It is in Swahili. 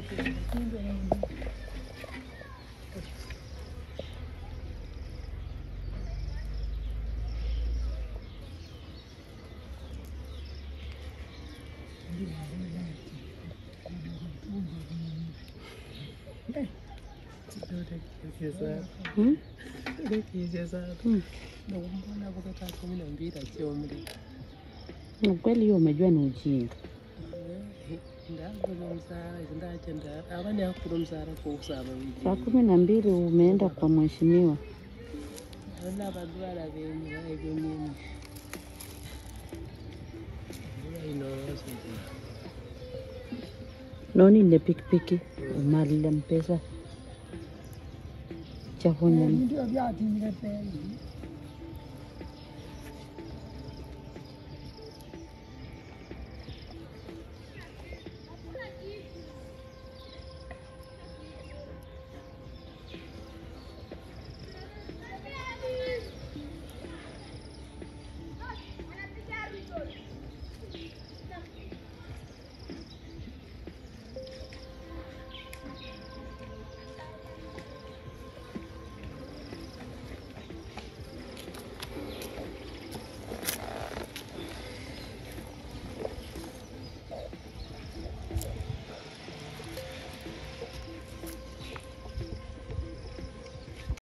Hmm? Mm. Nakumbona kutoka kumi na mbili achiomri Ni kweli hiyo umejua ni ujinga. ndagula msara ndachenda avani akula msara kousava Saa kumi na mbili umeenda kwa mheshimiwa. ala vadwala venyu vaivyo mimi inoosii nonile pikipiki umalile mpesa chafunya ndio vyatimile pei